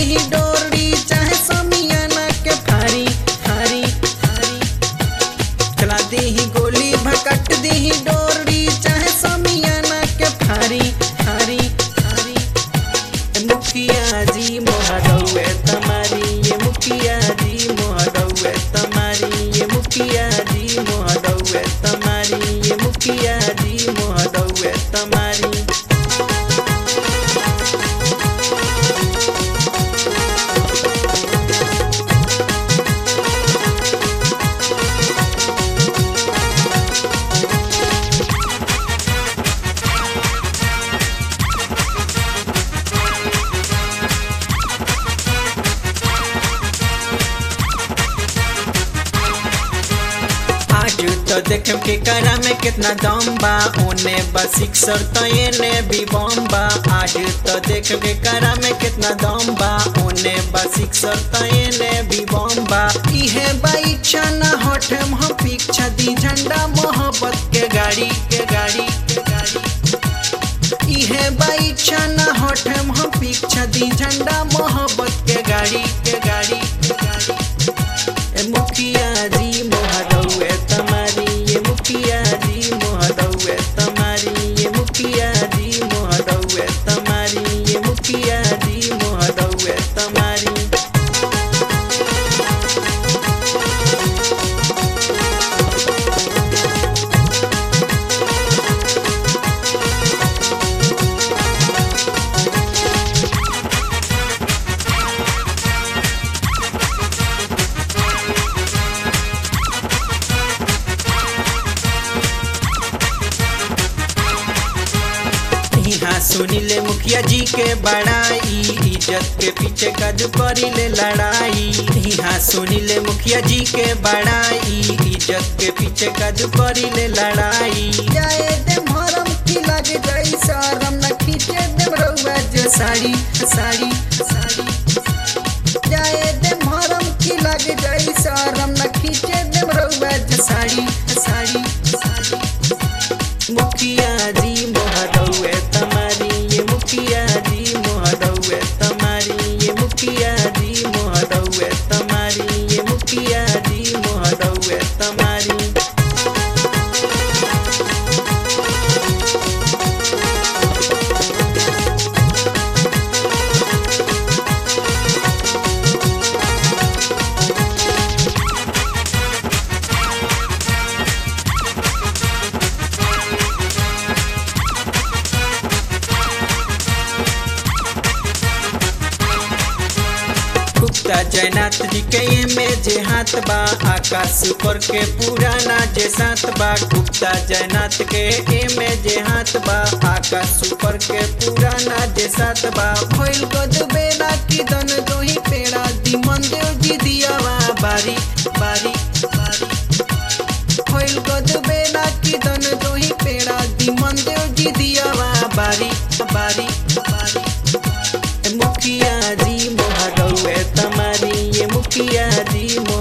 दी डोरी चाहे समियाना के फारी फारी फारी चला दी गोली भकट दी डोरी चाहे समियाना के फारी फारी फारी मुखिया जी मोहरौए तमारी ये मुखिया जी मोहरौए तमारी ये मुखिया जी मोहरौए तमारी ये मुखिया जी मोहरौए तमारी आज तो देख के करा में कितना दम बा ओने बस सिक्सर तो एने भी बम बा आज तो देख के करा में कितना दम बा ओने बस सिक्सर तो एने भी बम बा इहे बा इच्छा ना हटे हम पीछा दी झंडा मोहब्बत के गाड़ी के गाड़ी के गाड़ी इहे बा इच्छा ना हटे हम पीछा दी झंडा मोहब्बत के गाड़ी के गाड़ी के गाड़ी ए मुखिया जी मोहरौए तमारी ये मुखिया जी मोहरौए तमारी ये मुखिया जी मोहरौए तमारी ये मुखिया जी मोहरौए तमारी यहाँ सुनिले मुखिया जी के बड़ाई इज्जत के पीछे कद करिले लड़ाई यहाँ सुनिले मुखिया जी के बड़ाई इज्जत के पीछे कद करिले लड़ाई जाए दे भरम की लगे जाई शरम न खींचे दे रउआ जो साड़ी साड़ी साड़ी जाए दे भरम की लगे जाई शरम न खींचे दे रउआ जो साड़ी साड़ी साड़ी मुखिया जी मोहरौए तमारी ये मुखिया जी मोहरौए तमारी ये मुखिया जी मोहरौए तमारी ये मुखिया जी मोहरौए तमारी गुप्ता जयनाथ जी के ये में जे हाथ बा आकाश पर के पुराना जे साथ बा गुप्ता जयनाथ के ए में जे हाथ बा आकाश पर के पुराना जे साथ बा भइल गद बेला की दन दोही पेड़ा दी मन देव जी दियावा बारी बारी बारी भइल गद बेला की दन दोही पेड़ा दी मन देव जी दियावा बारी बारी बारी मुखिया जी मोहरौए तमारी ये मुखिया जी मोह